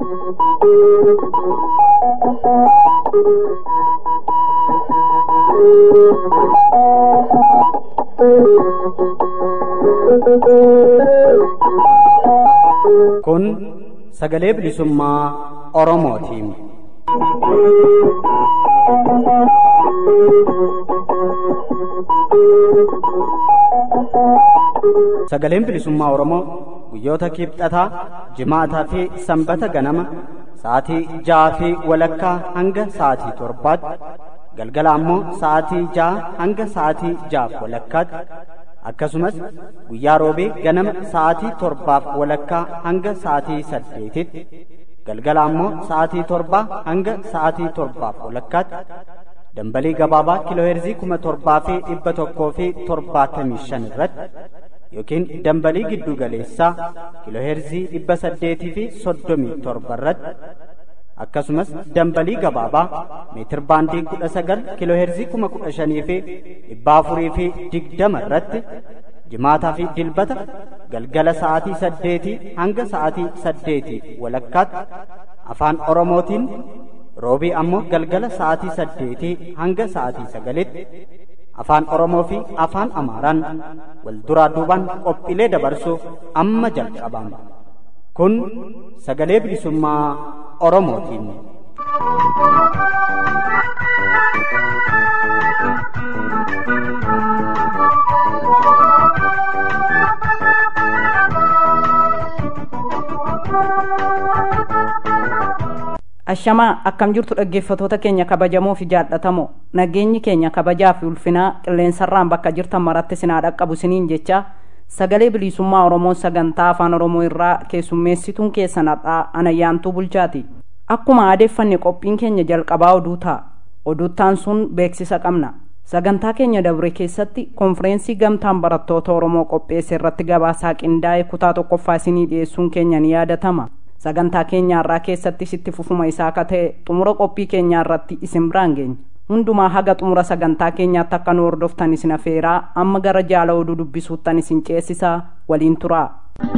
Kun sagalee bilisummaa Oromootiin. Sagaleen bilisummaa Oromoo guyyoota kibxataa, jimaataa fi sanbata ganama sa'aatii ja'aa fi walakkaa hanga sa'aatii torbaatti galgala ammoo sa'aatii ja'a hanga sa'aatii ja'aaf walakkaatti akkasumas guyyaa roobee ganama sa'aatii torbaaf walakkaa hanga sa'aatii saddeetitti galgala ammoo sa'aatii torbaa hanga sa'aatii torbaaf walakkaatti dambalii gabaabaa kiilooheerzii kuma torbaa fi dhibba tokkoo fi torbaatamii shan irratti yookiin dambalii giddu galeessaa kiilooheerzii dhibba saddeetii fi soddomii torba irratti akkasumas dambalii gabaabaa meetir baandii kudha sagal kiilooheerzii kuma kudha shanii fi dhibba afurii fi digdama irratti jimaataa fi dilbata galgala sa'aatii saddeetii hanga sa'aatii saddeetii walakkaatti afaan oromootiin roobii ammoo galgala sa'aatii saddeetii hanga sa'aatii sagalitti afaan oromoo fi afaan amaaraan wal duraa duubaan qophiilee dabarsuuf amma jalqabama kun sagalee bilisummaa oromootiin. ashamaa akkam jirtu dhaggeeffatoota keenya kabajamoo fi jaallatamoo nageenyi keenya kabajaa fi ulfinaa qilleensarraan bakka jirtan maratti sinaa dhaqqabu siniin jecha sagalee bilisummaa oromoo sagantaa afaan oromoo irraa keessummeessituun keessan har'aa anayyaantuu bulchaati akkuma aadeeffanne qophiin keenya jalqabaa oduu ta'a oduuttaan sun beeksisa qabna sagantaa keenya dabre keessatti konfireensii gamtaan barattoota oromoo qopheesse irratti gabaasaa qindaa'e kutaa tokkoffaa isinii dhiyeessuun keenya ni yaadatama sagantaa keenya irraa keessatti sitti fufuma isaa akka ta'e xumura qophii keenyaa irratti isin biraan geenya hundumaa haga xumura sagantaa keenyaatti akka nu hordoftan isin afeeraa amma gara jaala oduu dubbisuuttan isin ceesisaa waliin turaa.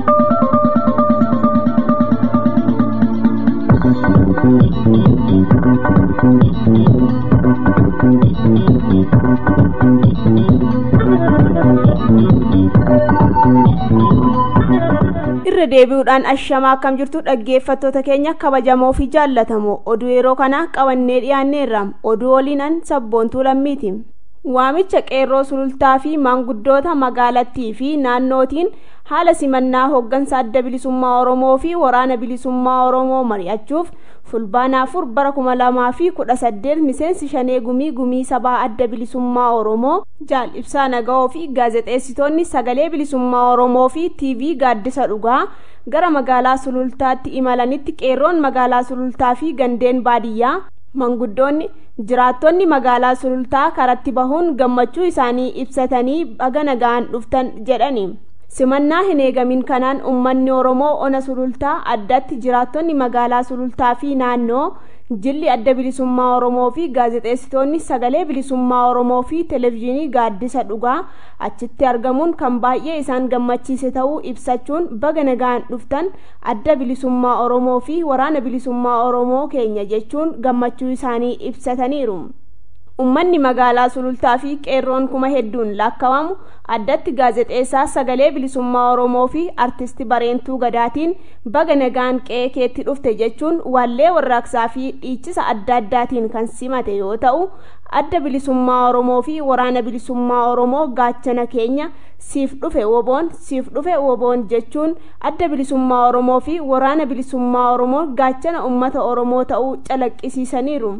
irra deebi'uudhaan ashamaa akkam jirtu dhaggeeffattoota keenya kabajamoo fi jaallatamoo oduu yeroo kana qabannee dhiyaanneerra oduu waliinan sabboontuu lammiiti waamicha qeerroo sulultaa fi maanguddoota magaalattii fi naannootiin haala simannaa hooggansa adda bilisummaa oromoo fi waraana bilisummaa oromoo mari'achuuf fulbaana afur bara kuma lamaa fi kudha saddeet miseensi shanee gumii gumii sabaa adda bilisummaa oromoo jaal ibsaa naga'oo fi gaazexeessitoonni sagalee bilisummaa oromoo fi tiivii gaaddisa dhugaa gara magaalaa sulultaatti imalanitti qeerroon magaalaa sulultaa fi gandeen baadiyyaa manguddoonni jiraattonni magaalaa sulultaa karatti bahuun gammachuu isaanii ibsatanii baga nagaan dhuftan jedhani simannaa hin eegamin kanaan ummanni oromoo ona sulultaa addatti jiraattonni magaalaa sulultaa fi naannoo jilli adda bilisummaa oromoo fi gaazexeessitoonni sagalee bilisummaa oromoo fi televezyiinii gaaddisa dhugaa achitti argamuun kan baay'ee isaan gammachiise ta'uu ibsachuun baga nagaan dhuftan adda bilisummaa oromoo fi waraana bilisummaa oromoo keenya jechuun gammachuu isaanii ibsataniiru. ummanni magaalaa sulultaa fi qeerroon kuma hedduun lakkawamu addatti gaazexeessaa sagalee bilisummaa oromoo fi artisti bareentuu gadaatiin baga nagaan qe'ee keetti dhufte jechuun wallee warraaqsaa fi dhiichisa adda addaatiin kan simate yoo ta'u adda bilisummaa oromoo fi waraana bilisummaa oromoo gaachana keenya siif dhufe woboon siif dhufe woboon jechuun adda bilisummaa oromoo fi waraana bilisummaa oromoo gaachana ummata oromoo ta'uu calaqqisiisaniiru.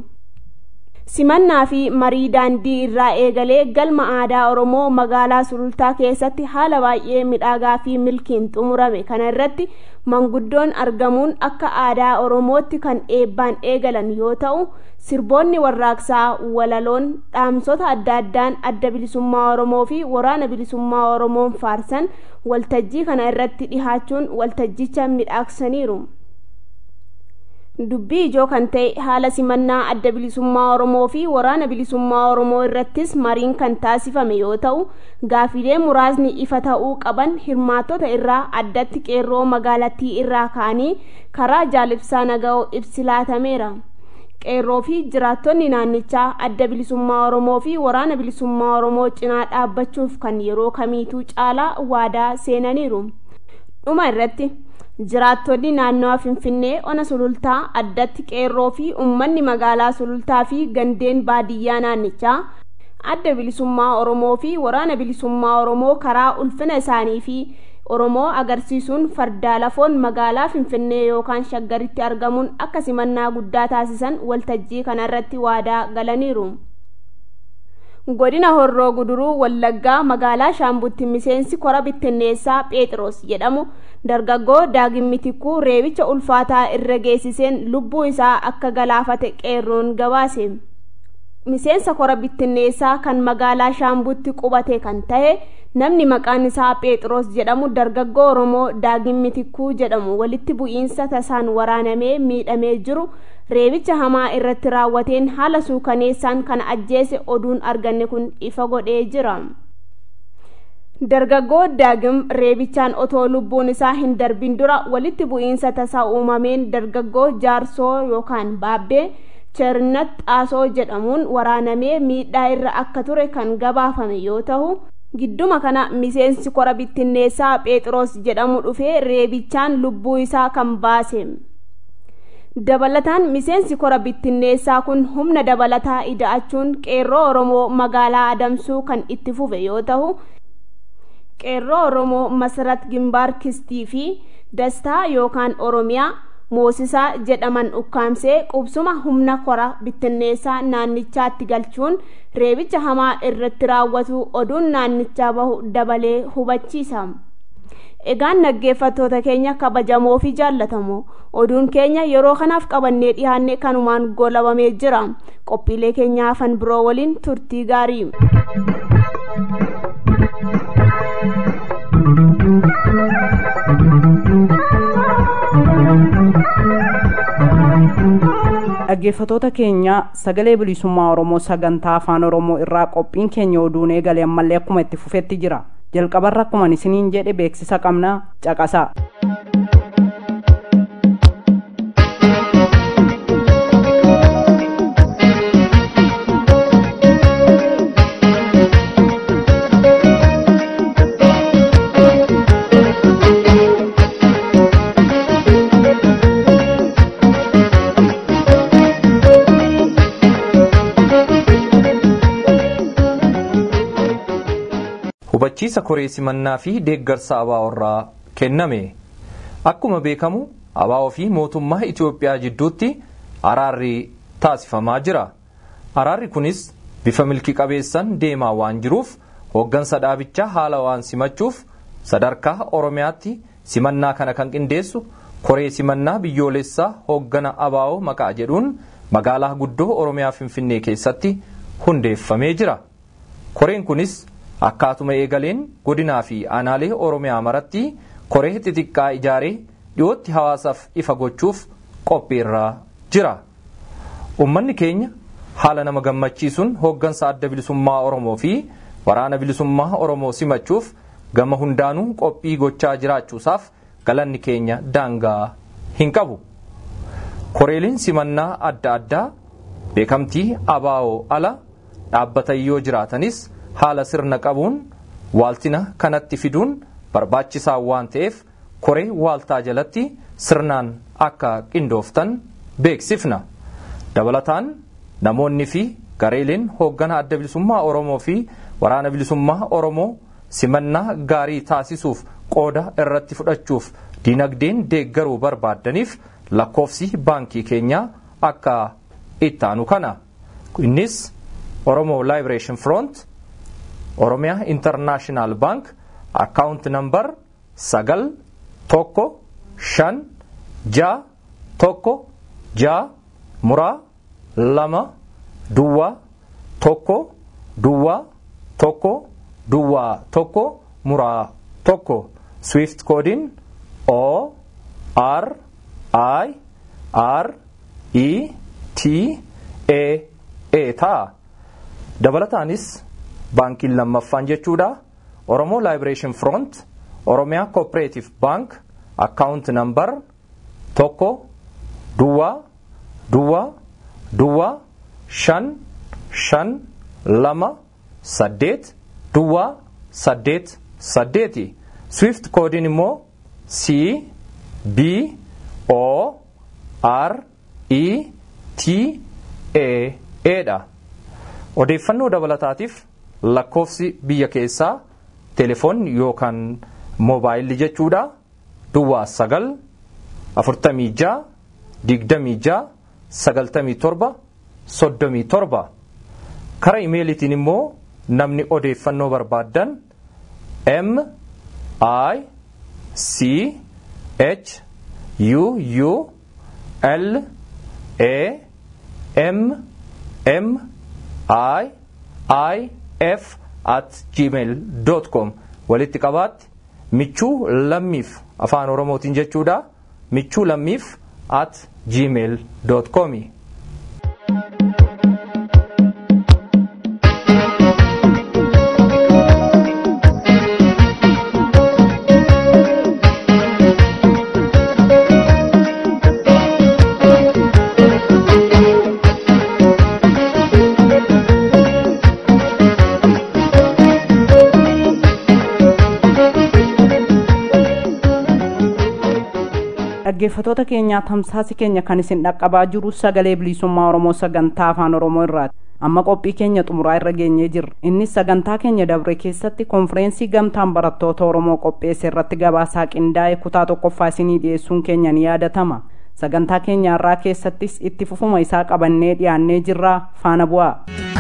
simannaa fi marii daandii irraa eegalee galma aadaa oromoo magaalaa sulultaa keessatti haala baay'ee midhaagaa fi milkiin xumurame kana irratti manguddoon argamuun akka aadaa oromootti kan eebbaan eegalan yoo ta'u sirboonni warraaqsaa walaloon dhaamsota adda addaan adda bilisummaa oromoo fi waraana bilisummaa oromoon faarsan waltajjii kana irratti dhihaachuun waltajjicha midhaagsaniiru. dubbii ijoo kan ta'e haala simannaa adda bilisummaa oromoo fi waraana bilisummaa oromoo irrattis mariin kan taasifame yoo ta'u gaafilee muraasni ifa ta'uu qaban hirmaattota irraa addatti qeerroo magaalattii irraa ka'anii karaa jaalibsaa naga'oo ibsi laatameera qeerroo fi jiraattonni naannichaa adda bilisummaa oromoo fi waraana bilisummaa oromoo cinaa dhaabbachuuf kan yeroo kamiituu caalaa waadaa seenaniiru dhuma irratti jiraattonni naannawa finfinnee ona sulultaa addatti qeerroo fi uummanni magaalaa sulultaa fi gandeen baadiyyaa naannichaa adda bilisummaa oromoo fi waraana bilisummaa oromoo karaa ulfina isaanii fi oromoo agarsiisuun fardaa lafoon magaalaa finfinnee yookaan shaggaritti argamuun akka simannaa guddaa taasisan waltajjii kanarratti waadaa galaniiru. godina horroo guduruu wallaggaa magaalaa shaambutti miseensi kora bittinneessaa pheexiroos jedhamu dargaggoo daagimmitikuu reebicha ulfaataa irra geessiseen lubbuu isaa akka galaafate qeerroon gabaase miseensa kora bittinneessaa kan magaalaa shaambutti qubate kan ta'e namni maqaan isaa pheexiroos jedhamu dargaggoo oromoo daagimmitikuu jedhamu walitti bu'iinsa tasaan waraanamee miidhamee jiru reebicha hamaa irratti raawwateen haala suukaneessaan kan ajjeese oduun arganne kun ifa godhee jira dargaggoo daagim reebichaan otoo lubbuun isaa hin darbin dura walitti bu'iinsa tasaa uumameen dargaggoo jaarsoo yookaan baabbee chernat xaasoo jedhamuun waraanamee miidhaa irra akka ture kan gabaafame yoo ta'u gidduma kana miseensi kora bittinneessaa pheexiroos jedhamu dhufee reebichaan lubbuu isaa kan baase dabalataan miseensi kora bittinneessaa kun humna dabalataa ida'achuun qeerroo oromoo magaalaa adamsuu kan itti fufe yoo ta'u qeerroo oromoo masarat gimbaar kistii fi dastaa yookaan oromiyaa moosisaa jedhaman ukkaamsee qubsuma humna kora bittinneessaa naannichaatti galchuun reebicha hamaa irratti raawwatu oduun naannichaa bahu dabalee hubachiisa. egaan dhaggeeffattoota keenya kabajamoo fi jaallatamoo oduun keenya yeroo kanaaf qabannee dhiyaanne kanumaan goolabamee jira qophiilee keenya hafan biroo waliin turtii gaarii dhaggeeffatoota keenya sagalee bilisummaa oromoo sagantaa afaan oromoo irraa qophiin keenya oduun eegale ammallee akkuma itti fufetti jira jalqabarra akkuma isiniin jedhe beeksisa qabna caqasaa hubachiisa koree simannaa fi deeggarsa abaaworraa kenname akkuma beekamu abaawoo fi mootummaa itiyoophiyaa jidduutti araarri taasifamaa jira araarri kunis bifa milki qabeessan deemaa waan jiruuf hooggansa dhaabichaa haala waan simachuuf sadarkaa oromiyaatti simannaa kana kan qindeessu koree simannaa biyyoolessaa hooggana abaawoo maqaa jedhuun magaalaa guddoo oromiyaa finfinnee keessatti hundeeffamee jira koreen kunis akkaatuma eegaleen godinaa fi aanaalee oromiyaa maratti koree xixiqqaa ijaaree dhiyootti hawaasaaf ifa gochuuf qophiirraa jira ummanni keenya haala nama gammachiisuun hooggansa adda bilisummaa oromoo fi waraana bilisummaa oromoo simachuuf gama hundaanuu qophii gochaa jiraachuusaaf galanni keenya daangaa hin qabu koreeliin simannaa adda addaa beekamtii abaawoo ala dhaabbatan yoo jiraatanis haala sirna qabuun waaltina kanatti fiduun barbaachisaa waan ta'eef koree waaltaa jalatti sirnaan akka qindooftan beeksifna dabalataan namoonni fi gareeleen hooggana adda bilisummaa oromoo fi waraana bilisummaa oromoo simannaa gaarii taasisuuf qooda irratti fudhachuuf dinagdeen deeggaruu barbaaddaniif lakkoofsi baankii keenyaa akka ittaanu kana innis oromoo liberation front oromiyaa intarnaashinaal baank akkaawunt nambar sagal tokko shan jaa tokko jaa muraa lama duwwaa tokko duwwaa tokko duwwaa tokko muraa tokko swift koodiin o r i r e t a a ta'a dabalataanis baankiin lammaffaan jechuudha oromoo laayibireeshin front oromiyaa kooperaatiif baank akkaawunt nambar tokko duwwaa duwwaa duwwaa shan shan lama saddeet duwwaa saddeet saddeeti swift koodiin immoo c b o r e t a a dha odeeffannoo dabalataatiif lakkoofsi biyya keessaa telefoonni yookaan moobaayilli jechuudha duwwaa sagal afurtamii ja'a digdamii ja'a sagaltamii torba soddomii torba kara imeelitiin immoo namni odeeffannoo barbaaddan m i c h u u l a m m i i f at gmail com walitti qabaatti michuu lammiif afaan oromootiin jechuudha michuu lammiif at gmail com dhaggeeffatoota keenyaa tamsaasi keenya kan isin dhaqqabaa jiru sagalee bilisummaa oromoo sagantaa afaan oromoo irraati amma qophii keenya xumuraa irra geenyee jirra innis sagantaa keenya dabre keessatti konfireensii gamtaan barattoota oromoo qopheesse irratti gabaasaa qindaa'e kutaa tokkoffaa isinii dhiyeessuun keenya ni yaadatama sagantaa keenya irraa keessattis itti fufuma isaa qabannee dhiyaannee jirraa faana bu'aa.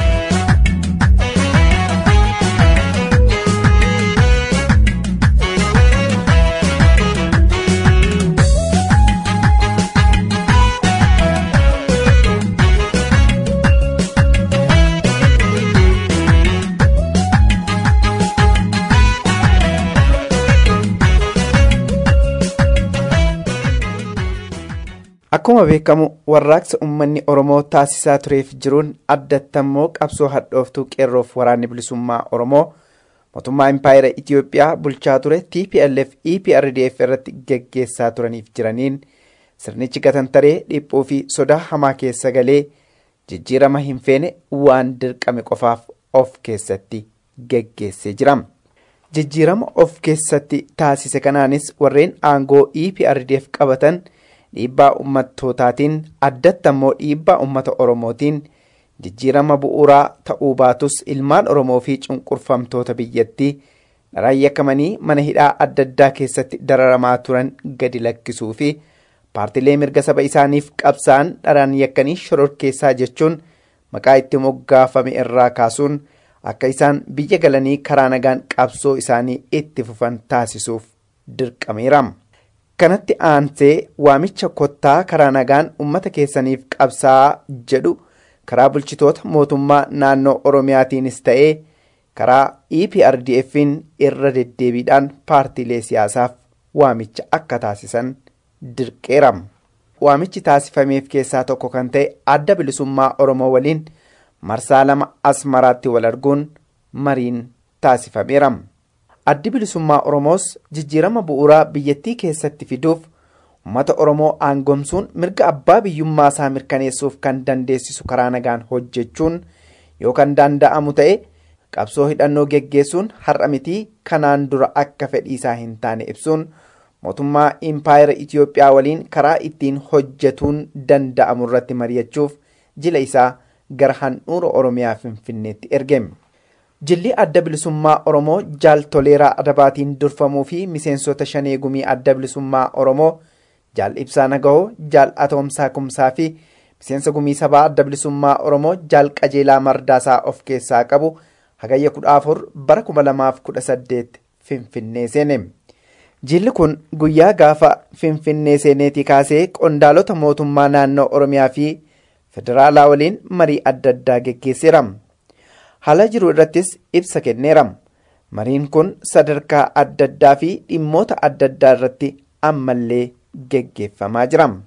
Akkuma beekamu warraaqsa uummanni Oromoo taasisaa tureef jiruun addattammoo qabsoo hadhooftuu qeerroof waraanni bilisummaa Oromoo mootummaa impaayera Itiyoophiyaa bulchaa ture TPLF EPRDF irratti geggeessaa turaniif jiraniin sirnichi gatantaree dhiphuu fi sodaa hamaa keessa galee jijjiirama hin feene waan dirqame qofaaf of keessatti geggeessee jira. Jijjiirama of keessatti taasise kanaanis warreen aangoo EPRDF qabatan. dhiibbaa ummattootaatiin addatti ammoo dhiibbaa ummata oromootiin jijjiirama bu'uuraa ta'uu baatus ilmaan oromoo fi cunqurfamtoota biyyattii dharaan yakkamanii mana hidhaa adda addaa keessatti dararamaa turan gadi lakkisuu fi paartilee mirga saba isaaniif qabsa'an dharaan yakkanii shororkeessaa jechuun maqaa itti moggaafame irraa kaasuun akka isaan biyya galanii karaa nagaan qabsoo isaanii itti fufan taasisuuf dirqameera. kanatti aansee waamicha kottaa karaa nagaan ummata keessaniif qabsaa'aa jedhu karaa bulchitoota mootummaa naannoo oromiyaatiinis ta'ee karaa EPRDF'n irra deddeebiidhaan paartiilee siyaasaaf waamicha akka taasisan dirqeera. Waamichi taasifameef keessaa tokko kan ta'e adda bilisummaa Oromoo waliin marsaa lama asmaraatti wal arguun mariin taasifameera. addi bilisummaa oromoos jijjiirama bu'uuraa biyyattii keessatti fiduuf uummata oromoo aangomsuun mirga abbaa biyyummaa isaa mirkaneessuuf kan dandeessisu karaa nagaan hojjechuun yoo kan danda'amu ta'e qabsoo hidhannoo geggeessuun har'a mitii kanaan dura akka fedhiisaa hin taane ibsuun mootummaa impaayera itiyoophiyaa waliin karaa ittiin hojjetuun danda'amu irratti mari'achuuf jila isaa gara handhuura oromiyaa finfinneetti ergame. jilli adda bilisummaa oromoo jaal toleeraa adabaatiin durfamuu fi miseensota shanee gumii adda bilisummaa oromoo jaal ibsaa nagahoo jaal atoomsaa kumsaa fi miseensa gumii sabaa adda bilisummaa oromoo jaal qajeelaa mardaasaa of keessaa qabu hagayya kudha afur bara kuma lamaaf kudha saddeet finfinnee seene. jilli kun guyyaa gaafa finfinnee seeneetii kaasee qondaalota mootummaa naannoo oromiyaa fi federaalaa waliin marii adda addaa geggeesseera. haala jiru irrattis ibsa kenneera mariin kun sadarkaa adda addaa fi dhimmoota adda addaa irratti ammallee geggeeffamaa jira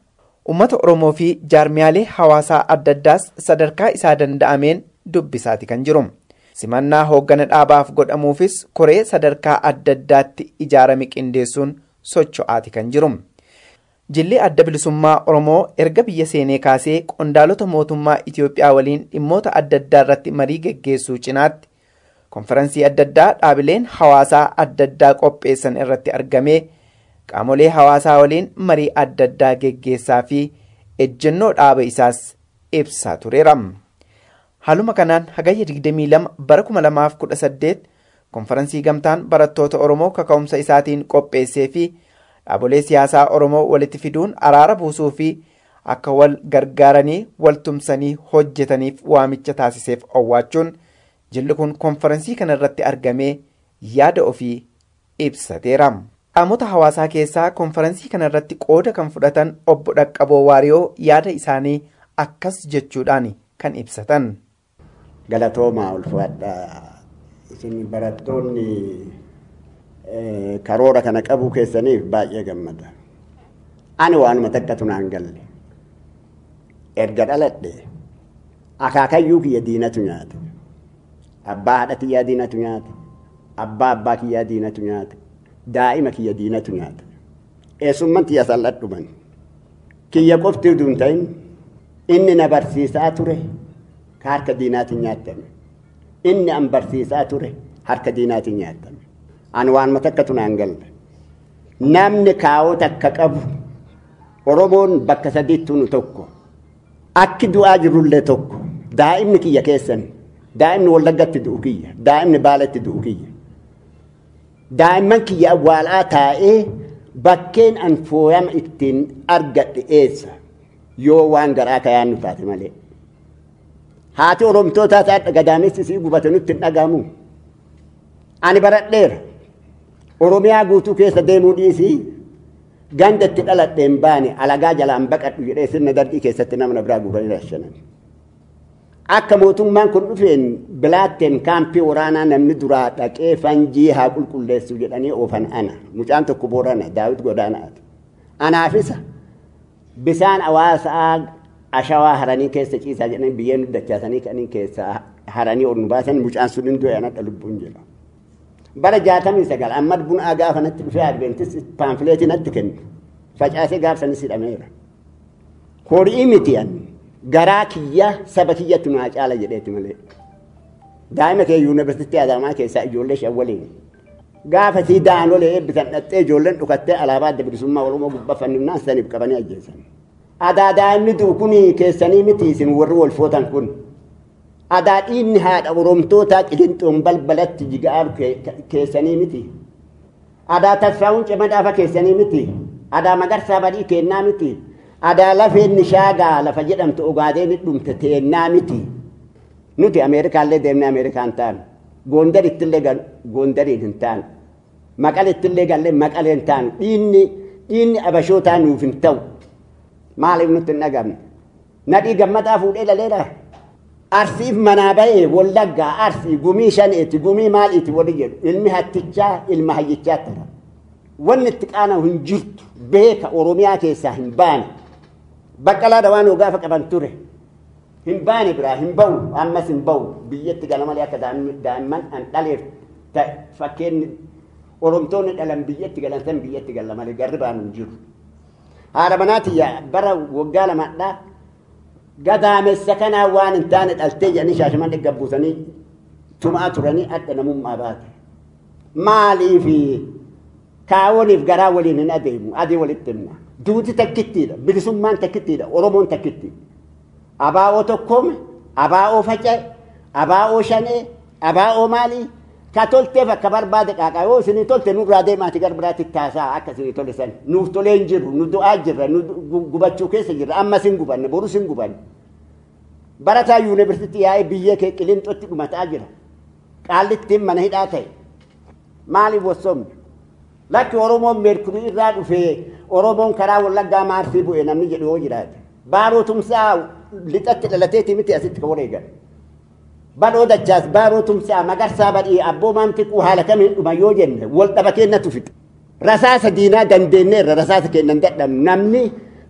uummata oromoo fi jaarmiyaalee hawaasaa adda addaas sadarkaa isaa danda'ameen dubbisaati kan jiru simannaa hooggana dhaabaaf godhamuufis koree sadarkaa adda addaatti ijaarame qindeessuun socho'aati kan jiru jilli adda bilisummaa oromoo erga biyya seenee kaasee qondaalota mootummaa itiyoophiyaa waliin dhimmoota adda addaa irratti marii geggeessuu cinaatti konferansii adda addaa dhaabileen hawaasaa adda addaa qopheessan irratti argamee qaamolee hawaasaa waliin marii adda addaa geggeessaa fi ejjennoo dhaaba isaas ibsaa tureera. Haaluma kanaan hagayya 22 bara 2018 konferansii gamtaan barattoota Oromoo kaka'umsa isaatiin qopheessee fi dhaabolee siyaasaa Oromoo walitti fiduun araara buusuu fi akka wal gargaaranii wal tumsanii hojjetaniif waamicha taasiseef owwaachuun jilli kun konferansii kana irratti argamee yaada ofii ibsateera. qaamota hawaasaa keessaa konferansii kana irratti qooda kan fudhatan obbo Dhaqqaboo Waariyoo yaada isaanii akkas jechuudhaan kan ibsatan. Galatoomaa ulfaadha. Isin barattoonni karoora kana qabu keessaniif baay'ee gammada. Ani waanuma takkatu naan galle. Erga dhaladhe akaakayyuu kiyya diinatu nyaate. Abbaa haadha kiyyaa diinatu nyaate. Abbaa abbaa kiyyaa diinatu nyaate. daa'ima kiyya diinatu nyaata eessumman kiyya salladhuman kiyya qofti utuu hin ta'in inni na barsiisaa ture ka harka diinaatiin nyaattame inni an barsiisaa ture harka diinaatiin nyaattame an waan matakkatu naan galle namni kaawoo takka qabu oromoon bakka sadiitti nu tokko akki du'aa jirullee tokko daa'imni kiyya keessan daa'imni wallaggatti du'u kiyya daa'imni baalatti du'u kiyya daa'imman kiyya awwaalaa taa'ee bakkeen an fooyama ittiin argadhe eessa yoo waan garaa kayaannu taate malee. Haati oromtootaa ta'a gadaamessi sii gubate nutti hin dhagahamu. Ani baradheera. Oromiyaa guutuu keessa deemuu dhiisii ganda itti dhaladheen baane alagaa jalaan baqadhu jedhee sirna darbii keessatti nama biraa guuranii rashanan. akka mootummaan kun dhufeen bilaatteen kaampii waraanaa namni duraa dhaqee fanjii haa qulqulleessu jedhanii oofan ana mucaan tokko boorana daawit godaanaati anaafisa bisaan hawaasaa ashawaa haranii keessa ciisaa jedhanii biyyeen dachaasanii kanii keessa haranii ol nu baasan mucaan sun hin du'e anadha lubbuun jedha bara jaatamii sagal amma bunaa gaafa natti dhufee adventis paamfileetii natti kennu facaasee gaafsanis hidhameera horii miti anni garaa kiyya saba kiyyatti nu caala jedheeti malee. Daa'ima kee yuunivarsiitii Adaamaa keessaa ijoollee shan waliin. Gaafa sii daanolee eebbisan dhattee ijoolleen dhukattee alaabaa adda bilisummaa Oromoo gubbaa fannifnaan saniif qabanii ajjeesan. Adaa daa'imni du'u kun keessanii miti isin warri wal footan kun. Adaa dhiinni haadha Oromtootaa qilinxoon balbalatti jigaa'aa keessanii miti. Adaa tasfaa'uun cimadhaafa keessanii miti. Adaa magarsaa badii kennaa miti. adaa lafeen nishaagaa lafa jedhamtu ogaadeen dhumte teennaa miti nuti ameerikaallee deemnee ameerikaan taanu goondarittillee goondariin hin taanu maqalittillee gallee maqalee hin taanu dhiinni dhiinni abashootaa nuuf hin ta'u maaliif nutti hin dhagamne nadhii gammadaa fuudhee laleera arsiif manaa ba'ee wallaggaa arsii gumii shaneeti gumii maaliiti wali jedhu ilmi hattichaa ilma hayyichaa tara wanni itti qaana'u hin jirtu beeka oromiyaa keessaa hin baane baqqalaa dawaanoo gaafa qaban ture hin baane biraa hin ba'u ammas hin ba'u biyyatti gala malee akka daa'imman an dhaleef fakkeenni oromtoonni dhalan biyyatti galan san biyyatti gala malee garri baanu hin jiru. Haadha manaatiyya bara waggaa lamadhaa gadaamessa kanaa waan hin taane dhaltee jedhanii shaashaman dhaggeeffatanii tumaa turanii adda namummaa baate. Maaliifi kaawoniif garaa waliin hin adeemu adii walitti himna. duuti takkittiidha bilisummaan takkittiidha oromoon takkitti abaa'oo tokkoome abaa'oo faca'e abaa'oo shanee abaa'oo maalii ka tolteef akka barbaade qaaqaa yoo isinii tolte nurraa deemaati gara biraatti taasaa akka isinii tole san nuuf tolee hin jirru nu du'aa jirra nu gubachuu keessa jirra ammas hin gubanne borus hin gubanne barataa yuunivarsiitii yaa'ee biyya kee qilinxootti dhumataa jira qaallittiin mana hidhaa ta'e maaliif wassoomne lakki oromoon meerkurii irraa dhufee oromoon karaa wallaggaa maarsii bu'e namni jedhu yoo jiraate baaroo tumsaa lixatti dhalateeti miti asitti ka wareegan badhoo dachaas baaroo tumsaa magarsaa badhii abboo maamtiquu haala kamiin dhuma yoo jenne wal dhaba kennatu fixe rasaasa diinaa dandeenyeerra rasaasa kennan dadhabnu namni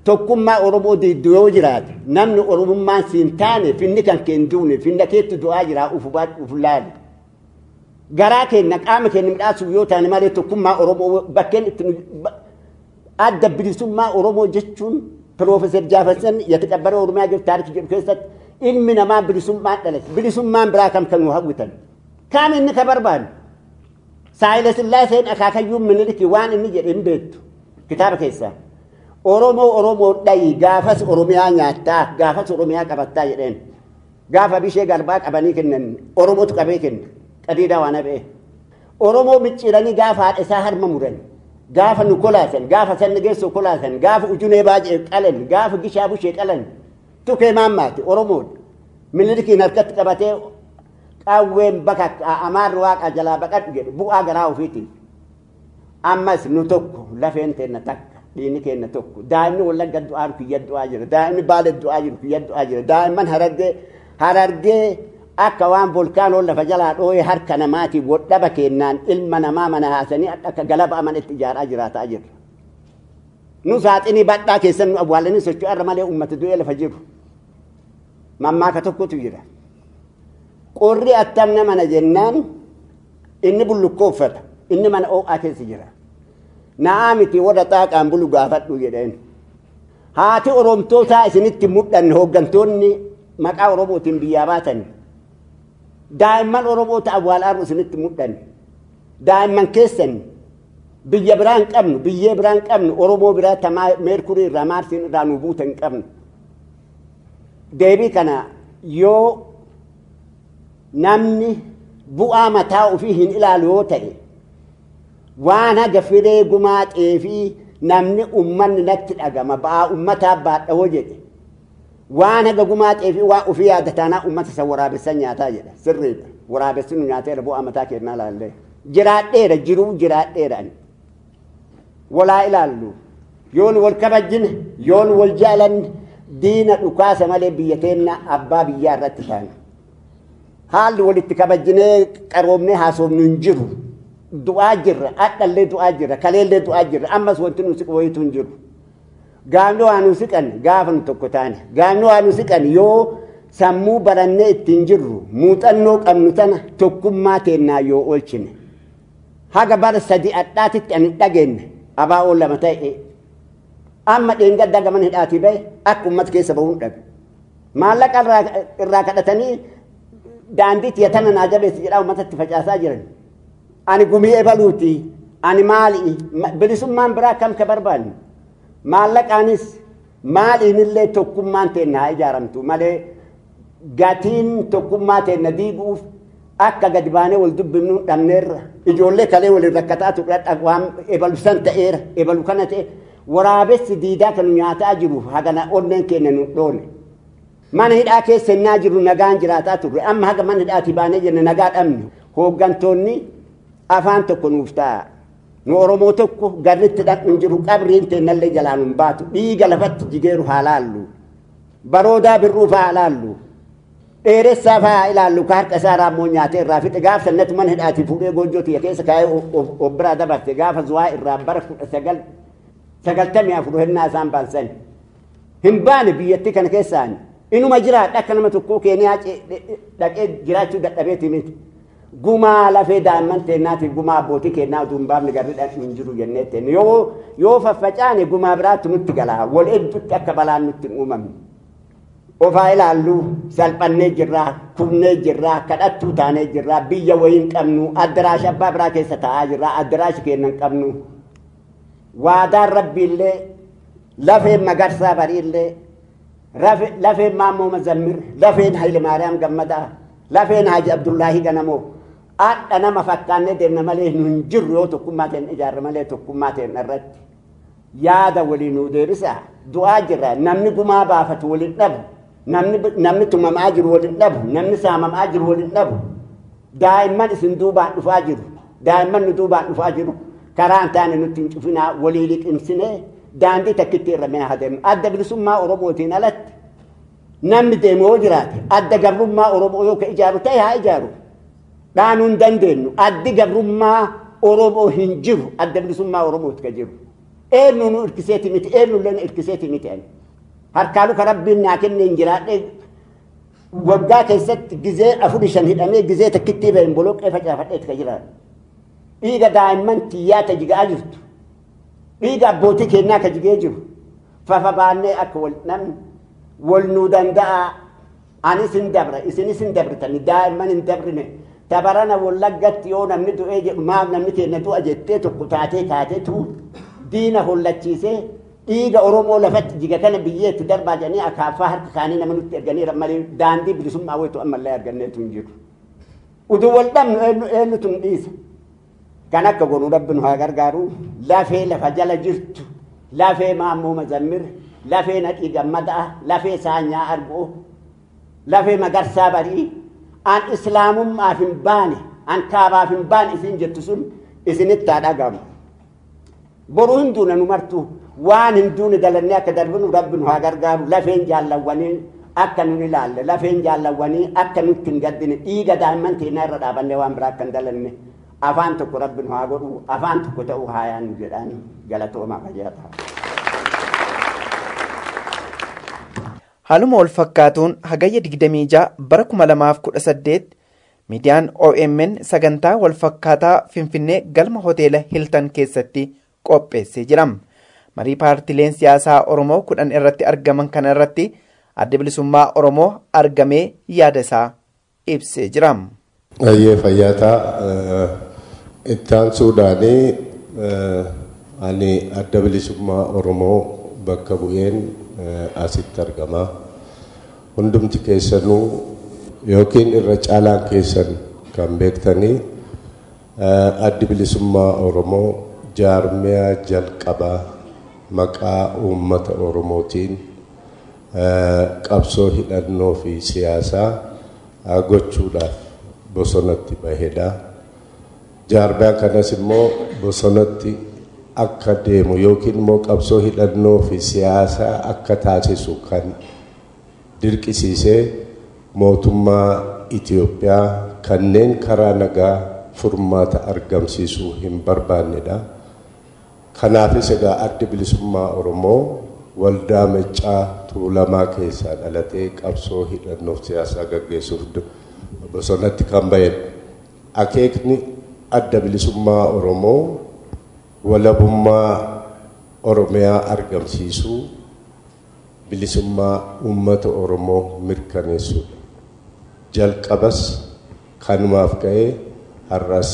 tokkummaa Oromoo diiddu yoo jiraate namni Oromummaan siin taane finni kan keen duune finna keetti du'aa jira uf laali. Garaa keenya qaama keenya midhaasuuf yoo taane malee tokkummaa Oromoo bakkeen itti adda bilisummaa Oromoo jechuun Piroofeesar Jaafasan yataqabbara Oromiyaa jiru taarikii jedhu keessatti ilmi namaa bilisummaan dhalate bilisummaan biraa kam kan nu hawwitan kaam inni ka barbaadu saayila sillaaseen akaakayyuun miniliki waan inni jedhe hin beektu kitaaba keessaa oromoo oromoo dhayi gaafas oromiyaa nyaattaa gaafas oromiyaa qabattaa jedheen gaafa bishee garbaa qabanii kennan oromootu qabee kenna qadiidaa waan hafee oromoo micciiranii gaafa haadha isaa harma muran gaafa nu kolaasan gaafa sanni geessoo kolaasan gaafa ujunee baajee qalan gaafa gishaa bushee qalan tukee maammaati oromoon minilikiin harkatti qabatee qawween bakka amaarri waaqa jalaa baqadhu jedhu bu'aa garaa ofiitiin ammas nu tokko lafeen teenna takka dhiini keenna tokko daa'imni wallagga du'aa jiru kiyya du'aa jira daa'imni baale du'aa jiru kiyya du'aa jira daa'imman harargee harargee akka waan volkaanoon lafa jalaa dhoo'ee harka namaatiin wodhaba kennaan ilma namaa mana haasanii akka galaba amanitti ijaaraa jiraataa jirra. nu saaxinii badhaa keessan nu awwaalanii socho'aa irra malee uummata du'ee lafa jiru mammaaka tokkotu jira qorri attam namana jennaan inni bullukkoo uffata inni mana oo'aa keessa jira na'aa miti warra xaaqaan bulu gaafadhu jedheen haati oromtootaa isinitti mudhanne hooggantoonni maqaa oromootiin biyyaa baatan daa'imman oromoota awwaalaa isinitti mudhanne daa'imman keessan biyya biraa hin qabnu biyyee biraa hin qabnu oromoo biraa tamaa meerkurii irraa maarsiin irraa nu buuta hin qabnu deebii kana yoo namni bu'aa mataa ofii hin ilaalu yoo ta'e waan haga firee gumaa xeefii namni ummanni natti dhagama ba'aa ummataa baadhawoo jedhe waan haga gumaa xeefii waan ofii yaadataanaa ummata isa waraabessan nyaataa jedha sirriidha waraabessi nu nyaateera bu'aa mataa kennaa laallee jiraadheera jiruu jiraadheera ani walaa ilaallu yoon wal kabajjine yoon wal jaalanne diina dhukaasa malee biyya teenna abbaa biyyaa irratti taana haalli walitti kabajjinee qaroomnee haasofnu hin jiru du'aa jirra adhallee du'aa jirra kaleellee du'aa jirra ammas wanti nu siqu wayitu hin jiru gaafni waa nu siqan gaafa nu tokko taane gaafni waa nu siqan yoo sammuu barannee ittiin jirru muuxannoo qabnu tana tokkummaa teennaa yoo oolchine haga bara sadi adhaatitti ani dhageenye abaa'oo lama ta'e amma dheengadda gaman hidhaatii bahe akka ummata keessa bahuun dhabe maallaqa irraa kadhatanii daandii tiyatana naa jabeessi jedhaa ummatatti facaasaa jiran ani gumii ebaluuti ani maali bilisummaan biraa kam ka barbaanne maallaqaanis maaliinillee tokkummaan teenna haa ijaaramtu malee gatiin tokkummaa teenna diiguuf akka gadi baanee wal dubbifnu dhabneerra ijoollee kalee waliin rakkataa turre waan ebalu san ta'eera ebalu kana ta'e waraabessi diidaa kan nyaataa jiru hagana onneen keenya nu dhoone mana hidhaa keessa innaa jiru nagaan jiraataa turre amma haga mana hidhaatii baanee jenne nagaa dhabne hooggantoonni afaan tokko nuuf ta'a nu oromoo tokko garritti dhaqnu jiru qabriin teennallee jalaan hin baatu dhiiga lafatti jigeeru haa laallu baroodaa birruuf haa laallu dheeressaa fa'aa ilaallu ka harka isaa raammoo nyaatee irraa fixe gaafa sannatu mana hidhaatii fuudhee goojjoo tiyya keessa kaa'ee of biraa dabarte gaafa zuwaa irraa bara kudha sagal sagaltamii afur hennaa isaan baansan hin baane biyyattii kana keessaan inuma jiraadha akka nama tokkoo keeniyaa dhaqee jiraachuu dadhabeeti miti gumaa lafee daa'imman teennaatiif gumaa abbootii kennaa utuu hin baafne garri dhaqnu hin jiru jennee teenne yoo yoo faffacaane gumaa biraatti nutti galaa wal hedduutti akka balaan nutti hin uumamne ofaa ilaallu salphannee jirraa kufnee jirraa kadhattuu taanee jirraa biyya wayii hin qabnu addaraasha abbaa biraa keessa taa'aa jirraa addaraashi keenya hin qabnu waadaan rabbiillee lafeen magarsaa bariillee lafeen maammoo mazammir lafeen hayile maariyaam gammadaa lafeen haji abdullaahi ganamoo adha nama fakkaannee deemna malee nu hin jirru yoo tokkummaa ta'en ijaarra malee tokkummaa ta'en irratti yaada walii nuu deebisa du'aa jirra namni gumaa baafatu waliin dhabu namni namni tumamaa jiru waliin dhabu namni saamamaa jiru waliin dhabu daa'imman isin duubaan dhufaa jiru daa'imman nu duubaan dhufaa jiru karaa hin taane nutti hin cufinaa walii liqimsinee daandii takkitti irra mee haa deemnu adda bilisummaa oromootiin alatti namni deemu yoo jiraate adda gabrummaa oromoo yoo ka ijaaru ta'e haa ijaaru dhaanuu hin dandeenyu addi gabrummaa oromoo hin jiru adda bilisummaa oromooti ka jiru eenyu nu irkiseeti miti eenyullee nu irkiseeti miti ani harkaalu ka rabbiin naa kenne hin jiraadhe waggaa keessatti gizee afur shan hidhamee gizee takkitti bahin boloqqee facaafadheet ka jiraadhu dhiiga daa'imman tiyyaa ta jigaa jirtu dhiiga abbootii keenyaa ka jigee jiru fafa baannee akka wal namni wal nuu danda'a anis hin dabra isinis hin dabritani daa'imman hin dabrine tabarana wallaggatti yoo namni du'ee jedhu maaf namni keenya du'a jettee tokko taatee kaatee tuu diina hollachiisee dhiiga oromoo lafatti jiga kana biyyeetti darbaa jedhanii akaaffaa harka kaanii nama nutti erganiira malee daandii bilisummaa wayitu ammallee arganneetu hin jiru. Uduu wal dhabnu eenyu eenyutu nu dhiisa. Kan akka godhu rabbi nu haa gargaaru lafee lafa jala jirtu lafee maammoo mazammir lafee naqii gammadaa lafee saanyaa arguu lafee magarsaa barii an islaamummaaf hin baane an kaabaaf hin baane isin jettu sun isinitti haa dhagamu. Boruu hin duune nu martuu waan hin duune dalannee akka darbinu rabbi nu haa gargaaru lafeen jaallawwanii akka nun ilaalle lafeen jaallawwanii akka nutti hin gaddine dhiiga daa'imman keenyaa irra dhaabannee waan biraa akka hin dalanne afaan tokko rabbi nu haa godhu afaan tokko ta'uu haa yaannu jedhaan galatoomaa fayyaa ta'a. Haaluma wal fakkaatuun hagayya 26 bara 2018 miidiyaan OMN sagantaa wal fakkaataa Finfinnee galma hoteela Hiltan keessatti qopheessee jira. Marii paartileen siyaasaa Oromoo kudhan irratti argaman kana irratti adda bilisummaa Oromoo argamee yaada isaa ibsee jira. Ayyee fayyaataa itti aansuudhaanii ani adda bilisummaa Oromoo bakka bu'een asitti argama. Hundumti keessanuu yookiin irra caalaan keessan kan beektanii addi bilisummaa Oromoo jaarmiyaa jalqabaa maqaa uummata Oromootiin qabsoo hidhannoo fi siyaasaa gochuudhaaf bosonatti bahedha. Jaarmiyaa kanas immoo bosonatti akka deemu yookiin immoo qabsoo hidhannoo fi siyaasaa akka taasisu kan dirqisiisee mootummaa Itoophiyaa kanneen karaa nagaa furmaata argamsiisuu hin barbaannedha. Kanaafis egaa addi bilisummaa Oromoo waldaa Meccaa Tuulamaa keessaa dhalatee qabsoo hidhannoof siyaasaa gaggeessuuf bosonatti kan bahedha. Akeekni adda bilisummaa Oromoo walabummaa Oromiyaa argamsiisuu bilisummaa uummata Oromoo mirkaneessuudha. Jalqabas kanumaaf ka'ee har'as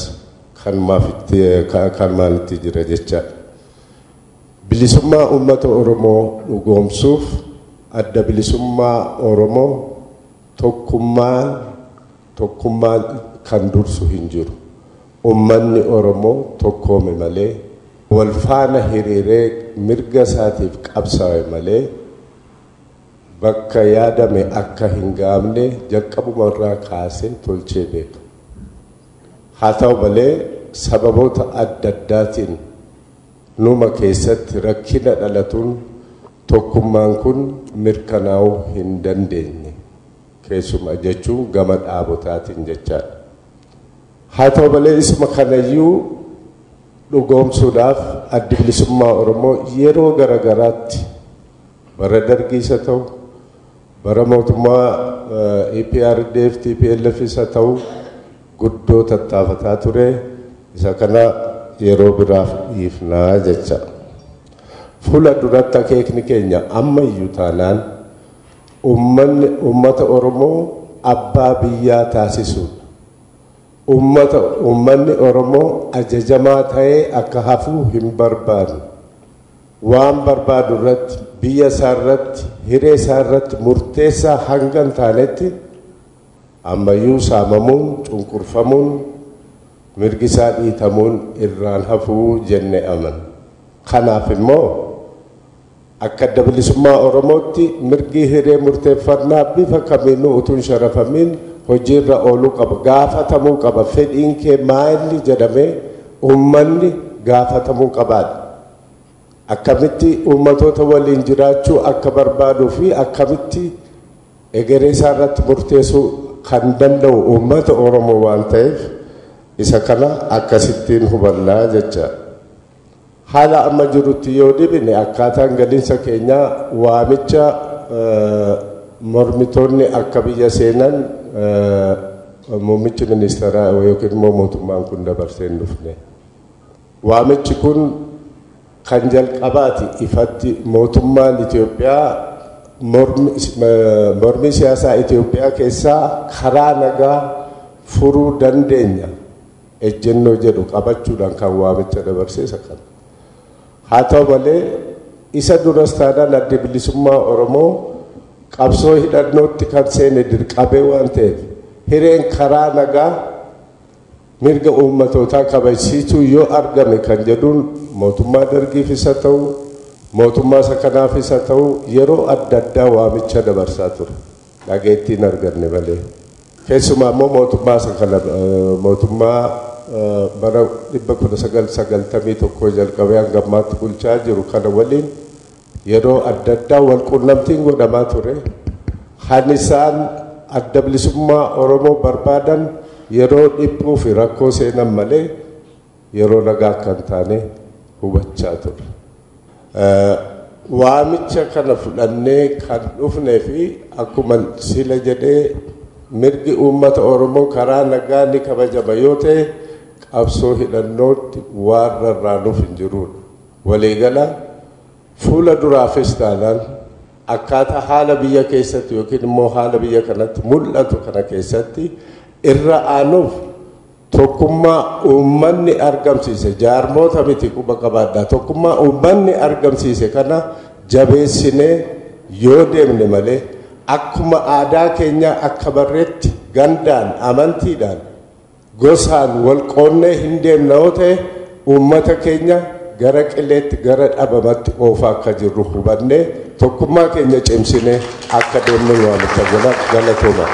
kanumaan itti jira jechaadha. Bilisummaa uummata Oromoo dhugoomsuuf adda bilisummaa Oromoo tokkummaan tokkummaan kan dursu hin jiru. Uummanni Oromoo tokkoome malee wal faana hiriiree mirga isaatiif qabsaa'e malee bakka yaadame akka hin gaamne jalqabuma irraa kaasee tolchee beeka. Haa ta'u malee sababoota adda addaatiin numa keessatti rakkina dhalatuun tokkummaan kun mirkanaa'uu hin dandeenye keessuma jechuun gama dhaabotaatiin jechaadha. Haa ta'u malee isuma kanayyuu dhugoomsuudhaaf addi bilisummaa Oromoo yeroo garaagaraatti bara dargiisa ta'u bara mootummaa EPRDF TPLF isa ta'u guddoo tattaafataa ture isa kana yeroo biraaf dhiifnaa jecha. Fuula duratti akeekni keenya ammayyuu taanaan uummanni uummata Oromoo abbaa biyyaa taasisuudha. Uummata uummanni Oromoo ajajamaa ta'ee akka hafuu hin barbaadu. Waan barbaadu irratti biyya isaa irratti hiree isaa irratti murteessaa hanga hin taanetti ammayyuu saamamuun cunqurfamuun mirgi isaa dhiitamuun irraan hafuu jenne aman. Kanaaf immoo akka adda bilisummaa Oromootti mirgi hiree murteeffannaa bifa kamiinuu utuu hin sharafamiin hojiirra ooluu qaba gaafatamuu qaba fedhiin kee maalii jedhamee uummanni gaafatamuu qabaadha. Akkamitti uummatoota waliin jiraachuu akka barbaaduu fi akkamitti egeree isaa irratti murteessuu kan danda'u uummata Oromoo waan ta'eef isa kana akkasittiin hubannaa jecha. haala amma jirutti yoo dhibine akkaataan galiinsa keenyaa waamicha mormitoonni akka biyya seenan muummichi ministeeraa yookiin immoo mootummaan kun dabarsee hin dhufne. Waamichi kun kan jalqabaati ifatti mootummaan Itoophiyaa mormii siyaasaa Itoophiyaa keessaa karaa nagaa furuu dandeenya ejjennoo jedhu qabachuudhaan kan waamicha dabarseessa kan. Haa ta'u malee isa duras taanaan adda bilisummaa Oromoo qabsoo hidhannootti kan seene dirqabee waan ta'eef hireen karaa nagaa mirga uummatootaa kabachiisuu yoo argame kan jedhuun mootummaa dargiif isa ta'u mootummaa isa kanaaf isa ta'u yeroo adda addaa waamicha dabarsaa ture dhageettiin arganne malee. Keessumaa immoo mootummaa isa kana mootummaa bara dhibba kudha sagal sagaltamii tokko jalqabee hanga ammaatti bulchaa jiru kana waliin yeroo adda addaa wal quunnamtiin godhamaa ture. Kan isaan adda bilisummaa Oromoo barbaadan yeroo dhiphuu fi rakkoo seenan malee yeroo nagaa akka hin taane hubachaa ture. Waamicha kana fudhannee kan dhufnee fi akkuma sila jedhee mirgi uummata Oromoo karaa nagaa ni kabajama yoo ta'e qabsoo hidhannootti waan rarraanuuf hin jiruudha. Waliigala fuula duraafis taanaan akkaataa haala biyya keessatti yookiin immoo haala biyya kanatti mul'atu kana keessatti irra aanuuf tokkummaa uummanni argamsiise jaarmoota miti quba qabaadhaa tokkummaa uummanni argamsiise kana jabeessinee yoo deemne malee akkuma aadaa keenyaa akka barreetti gandaan amantiidhaan gosaan wal qoonnee hin deemna yoo ta'e uummata keenya gara qileetti gara dhabamatti oofaa akka jirru hubannee tokkummaa keenya cimsinee akka deemnu waamicha godha galatooma.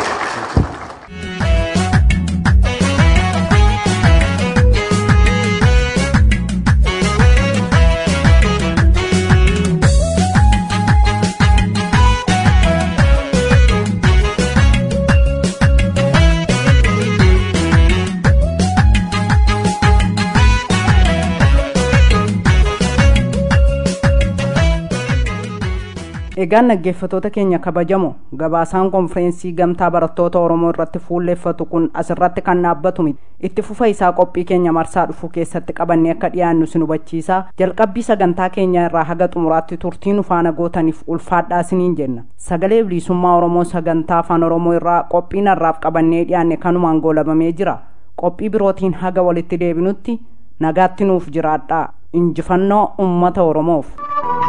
egaan dhaggeeffatoota keenya kabajamoo gabaasaan konfireensii gamtaa barattoota oromoo irratti fuulleeffatu kun asirratti kan dhaabbatu miti itti fufa isaa qophii keenya marsaa dhufuu keessatti qabannee akka dhiyaannu sin hubachiisaa jalqabbii sagantaa keenya irraa haga xumuraatti turtii nu faana gootaniif ulfaadhaa isiniin jenna sagalee bilisummaa oromoo sagantaa afaan oromoo irraa qophiin har'aaf qabannee dhiyaanne kanumaan goolabamee jira qophii birootiin haga walitti deebinutti nagaatti nuuf jiraadhaa injifannoo ummata oromoof.